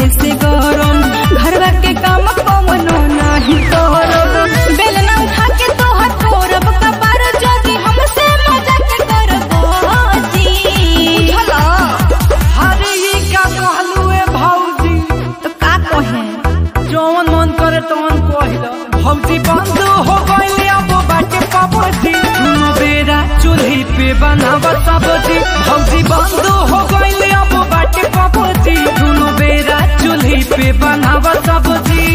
से गरम घरवा के काम कवनो नाही करब बेलना उठा के तोहर तोरब कपार जोगी हमसे मजाक करब जी बुझला अरे ये का कहलू ए भौजी तो का कहे जौन मन करे तौन कहिल भौजी बंद हो गइले अब बाटे पापजी दुनो बेरा चूल्ही पे बनाव सब्जी भौजी बंद हो गइले अब बाटे पापजी दुनो बेरा चूल्ही पे बनाव सब्जी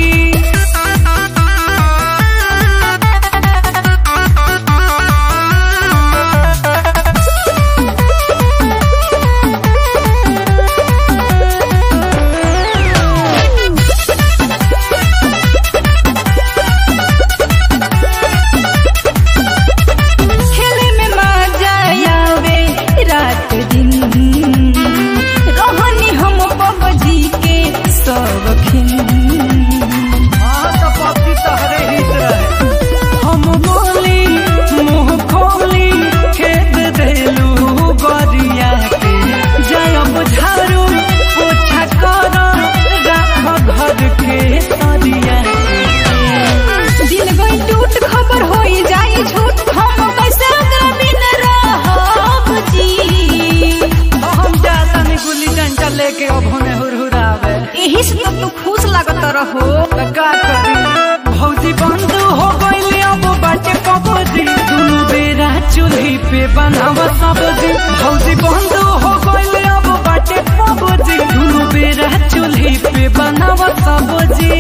खेले में मजा आवे रात दिन रोहनी हम पबजी के सबखिन हाँ तो पति तहरे हित रहे हम बोली मुंह खोली खेद देलू गरिया के जयब झाड़ू पोछा कर राख घर के सरिया दिल गई टूट खबर होई जाई झूठ हम कैसे ओकरा बिन रहब जी हम जाता नहीं गुल्ली डंडा लेके अब हमें हुरहुरावे एही से तो तू खुश लागत रहो त का करी भौजी बंद हो गइले अब बाटे पबजी दुनु बेरा चूल्ही पे बनाव सब्जी भौजी बंद हो गइले अब बाटे पबजी दुनु बेरा चूल्ही पे बनाव सब्जी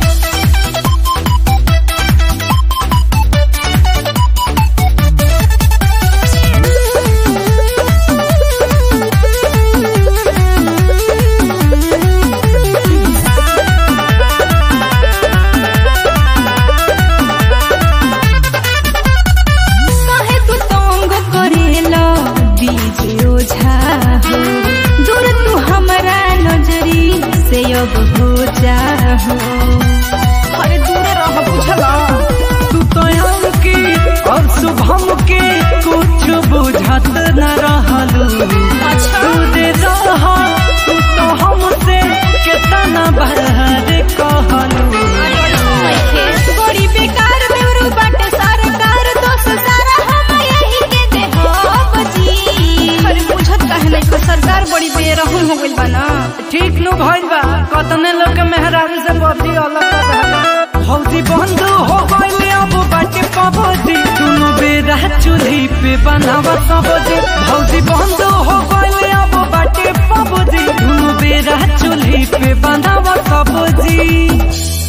काहे तू तंग करेला बीज ओझा हो दूर तू हमरा नजरी से अब हो जा हो अरे दूर रह बुझला तू तो की और शुभम के कुछ बुझत न रहलू अच्छा। तू दे रह तू तो हमसे केतना बहर कहलू बड़ी बेकार बेवरू बाटे सरकार दोष सारा हम यही के देहब जी अरे बुझत काहे नहीं को सरकार बड़ी बेरहम हो गइल बा ना ठीक नु भइल बा कतने लोग के मेहरारू से बदी अलग कर रहला भौजी बंद हो गइले अब बाटे पबजी दुनु बेरा चूल्ही पे बनाव सब्जी भौजी बंद हो गइले अब बाटे पबजी दुनु बेरा चूल्ही पे बनाव सब्जी